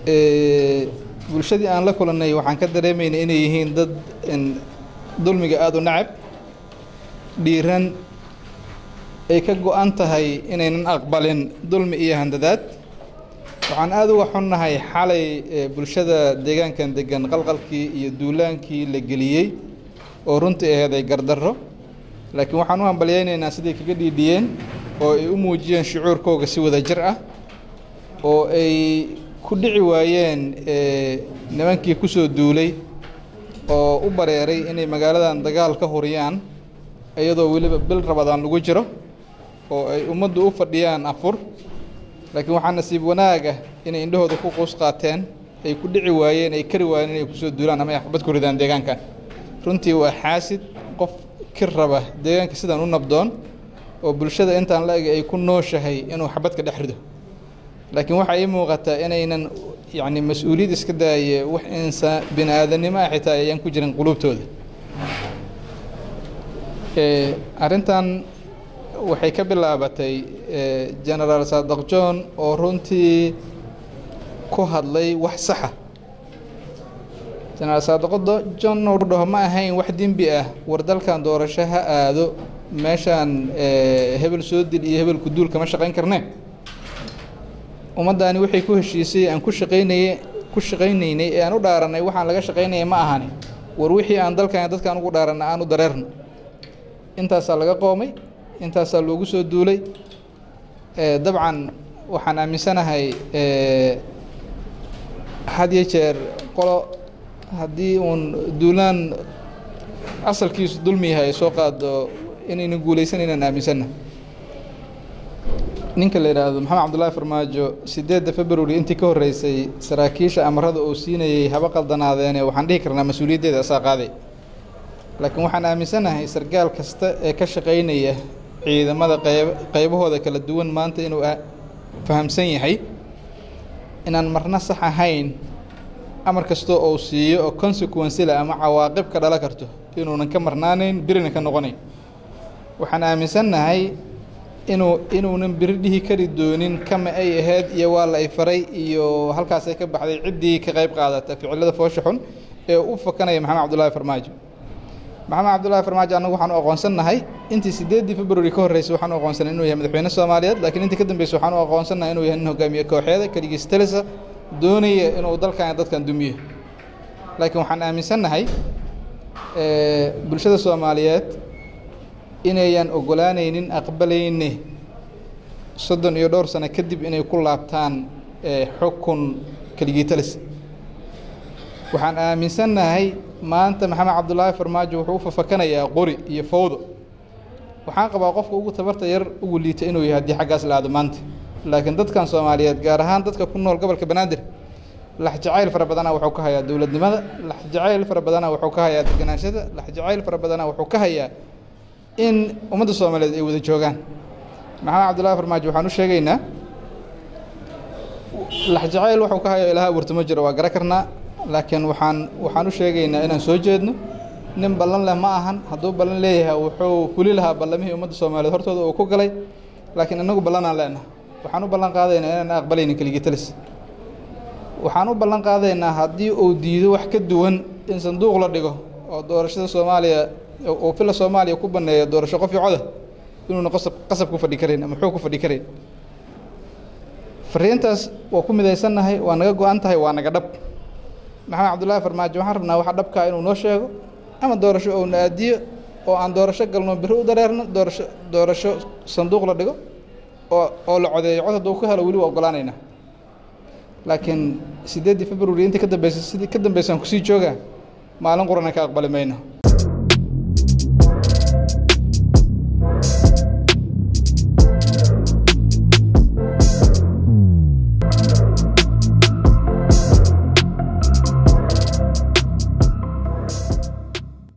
bulshadii aan la kulannay waxaan ka dareemaynay inay yihiin dad dulmiga aada u nacab dhiiran ay ka go-an tahay inaynan aqbalin dulmi iyo handadaad waxaan aada uga xunnahay xalay bulshada deegaankan degan qalqalkii iyo duulaankii la geliyey oo runtii aheeday gardarro laakiin waxaan u hambalyaynaynaa siday kaga dhiidhiyeen oo ay u muujiyeen shucuurkooga si wada jir ah oo ay ku dhici waayeen nimankii ku soo duulay oo u bareeray inay magaaladan dagaal ka huriyaan iyadoo weliba bil rabadaan lagu jiro oo ay ummaddu u fadhiyaan afur laakiin waxaa nasiib wanaag ah inay indhahooda ku quus qaateen ay ku dhici waayeen ay kari waayeen inay kusoo duulaan ama ay xabad ku ridaan deegaankan runtii waa xaasid qof kir raba deegaanka sidaan u nabdoon oo bulshada intaan la eg ay ku nooshahay inuu xabadka dhex rido laakiin waxaa ii muuqataa inaynan yacni mas-uuliyad iska daaye wax insaan bini aadamnimo ah xitaa ayaan ku jirin quluubtooda arrintan waxay ka bilaabatay genaraal saadaq john oo runtii ku hadlay wax saxa genaraal saadaqdo john uu dhaho ma ahayn wax dembi ah war dalkan doorasho ha aado meeshaan hebel soo dil iyo hebelku duul kama shaqayn karnee ummaddaani waxay ku heshiisay aan ku shaqaynaye ku shaqaynaynay ee aan u dhaaranay waxaan laga shaqaynaya ma ahani war wixii aan dalkan dadkaan ugu dhaaranna aan u dareerno intaasaa laga qoomay intaasaa loogu soo duulay dabcan waxaan aaminsanahay had iyo jeer qolo haddii uun duulaan asalkiisu dulmi yahay soo qaado inaynan guulaysanaynan aaminsanna ninka la yidhaahdo maxamed cabdullaahi farmaajo sideedda february intii ka horreysay saraakiisha amarada uu siinayey haba qaldanaadeenee waxaan dhihi karnaa mas-uuliyaddeeda asaa qaaday laakiin waxaan aaminsanahay sargaal kasta ee ka shaqaynaya ciidamada qayb qaybahooda kala duwan maanta inuu fahamsan yahay inaan marna sax ahayn amar kastoo uu siiyo oo consequencela ama cawaaqib ka dhala karto inuunan ka marnaanayn birina ka noqonayn waxaan aaminsannahay inuu inuunan biri dhihi kari doonin kama ay ahayd iyo waa la ay faray iyo halkaasay ka baxday ciddii ka qayb qaadata ficilada foosha xun ee u fakanaya maxamed cabdullaahi farmaajo maxamed cabdullaahi farmaajo annagu waxaan u aqoonsannahay intii sideeddii february ka horreysay waxaan u aqoonsanay inuu yahay madaxweyne soomaaliyeed laakiin intii ka dambeysay waxaan u aqoonsannahay inuu yahay nin hogaamiye kooxeeda keligiis talisa doonaya inuu dalkan dadkan dumiyo laakiin waxaan aaminsannahay bulshada soomaaliyeed inayan ogolaanaynin aqbalayne soddon iyo dhowr sano kadib inay ku laabtaan xukun keligii talis waxaan aaminsannahay maanta maxamed cabdullaahi farmaajo wuxuu u fafakanayaa qori iyo fawdo waxaan qabaa qofka ugu tabarta yar ugu liita inuu yahay haddii xaggaas la aado maanta laakiin dadkan soomaaliyeed gaar ahaan dadka ku nool gobolka banaadir lax jacayl fara badana wuxuu ka hayaa dowladnimada lax jacayl fara badana wuxuu ka hayaa deganaanshada lax jacayl fara badana wuxuu ka hayaa in ummadda soomaaliyeed ay wada joogaan maxamed cabdullaahi farmaajo waxaan u sheegaynaa lax jacayl wuxuu ka hayaa ilaha abuurtamo jiro waa gara karnaa laakiin waxaan waxaan u sheegaynaa inaan soo jeedno nin ballan leh ma ahan hadduu ballan leeyahay wuxuu fuli lahaa ballamihii ummadda soomaaliyeed hortooda uu ku galay laakiin innagu ballanaan leenaha waxaan u ballan qaadaynaa inaan aqbalaynin keligii talis waxaan u ballan qaadaynaa haddii uu diido wax ka duwan in sanduuq la dhigo oo doorashada soomaaliya uu fila soomaaliya ku banneeyo doorasho qof iyo coda inuuna qasab qasab ku fadhi karayn ama xoog ku fadhi karayn fariintaas waa ku midaysannahay waa naga go-an tahay waa naga dhab maxamed cabdullaahi farmaajo waxaan rabnaa waxa dhabkaa inuu noo sheego ama doorasho ou na aadiyo oo aan doorasho galno biri u dareerno doorasho doorasho sanduuq la dhigo oo oo la codeeyo cod hadduu ka helo weli waa ogolaanaynaa laakiin sideeddii february intii ka dambeysay sidii ka dambeysaan kusii joogaa maalin qurana ka aqbali mayno